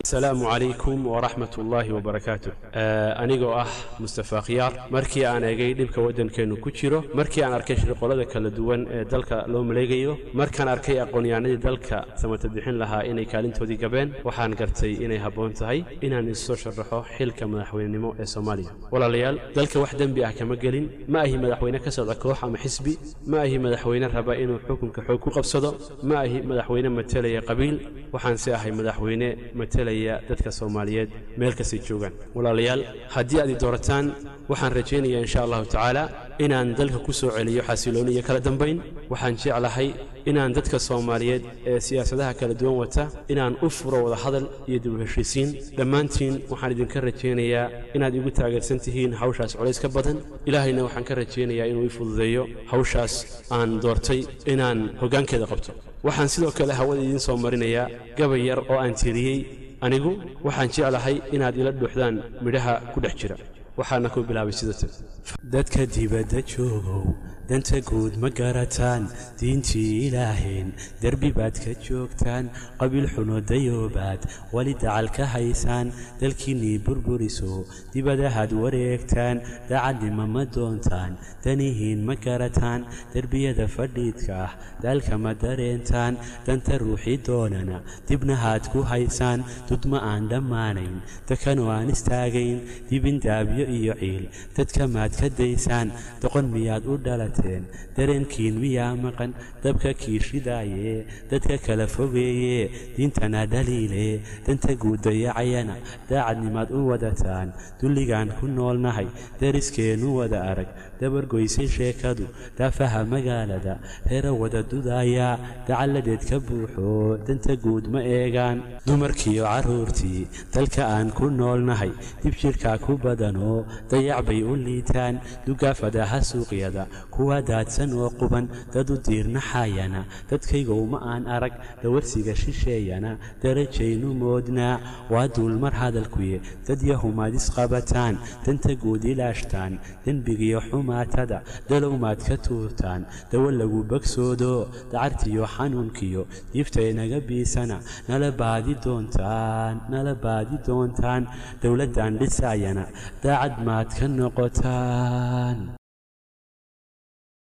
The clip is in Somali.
asalaamu calaykum waraxmat ullaahi wabarakaatu anigoo ah mustafa khiyaar markii aan eegay dhibka waddankeennu ku jiro markii aan arkay shirqollada kala duwan ee dalka loo maleegayo markaan arkay aqoonyahanadii dalka samata bixin lahaa inay kaalintoodii gabeen waxaan gartay inay habboon tahay inaan isusoo sharaxo xilka madaxweynenimo ee soomaaliya walaalayaal dalka wax dembi ah kama gelin ma ahi madaxweyne ka socda koox ama xisbi ma ahi madaxweyne raba inuu xukunka xoog ku qabsado ma ahi madaxweyne matelaya qabiil waxaanse ahay madaxweyne matelaya dadka soomaaliyeed meel kastay joogaan walaalayaal haddii aad i doorataan waxaan rajaynayaa insha allahu tacaala inaan dalka ku soo celiyo xasilooni iyo kala dambayn waxaan jeclahay inaan dadka soomaaliyeed ee siyaasadaha kala duwan wata inaan u furo wada hadal iyo dib u heshiisiin dhammaantiin waxaan idinka rajaynayaa inaad igu taageersan tihiin hawshaas colays ka badan ilaahayna waxaan ka rajaynayaa inuu ii fududeeyo hawshaas aan doortay inaan hoggaankeeda qabto waxaan sidoo kale hawada idiin soo marinayaa gabay yar oo aan tiriyey anigu waxaan jeclahay inaad ila dhuuxdaan midhaha ku dhex jira waxaana ku bilaabay sidatan dadka dibadda joogow danta guud ma garataan diintii ilaaheen derbi baad ka joogtaan qabiil xuno dayoobaad weli dacal ka haysaan dalkiinnii burburiso dibadahaad wareegtaan dacadnima ma doontaan danihiin ma garataan derbiyada fadhiidka ah daalka ma dareentaan danta ruuxii doonana dibnahaad ku haysaan dudma aan dhammaanayn dakanoo aan istaagayn dibindaabyo iyo ciil dadka maad ka daysaan doqon miyaad u dhalateen dareenkiin miyaa maqan dabka kiishidaaye dadka kala fogeeye diintana dhaliile danta guuddayacayana daacadnimaad u wadataan dulligaan ku noolnahay dariskeennu wada arag dabargoysay sheekadu daafaha magaalada reera wada dudaaya dacalladeed ka buuxo danta guud ma eegaan dumarkiiyo carruurtii dalka aan ku noolnahay dib jidhkaa ku badanoo dayac bay u liitaan dugaafadaha suuqyada kuwa daadsan oo quban dad u diirnaxayana dadkaygow ma aan arag dawarsiga shisheeyana darajaynu moodnaa waa duulmar hadalkuye dad yahumaad isqabataan danta guud ilaashtaan dembigiyo xumaatada dalowmaad ka tuurtaan dawo lagu bagsoodo dacartiyo xanuunkiyo diiftaynaga biisana nala baadi doontaan nala baadi doontaan dowladdan dhisaayana daacad maad ka noqotaan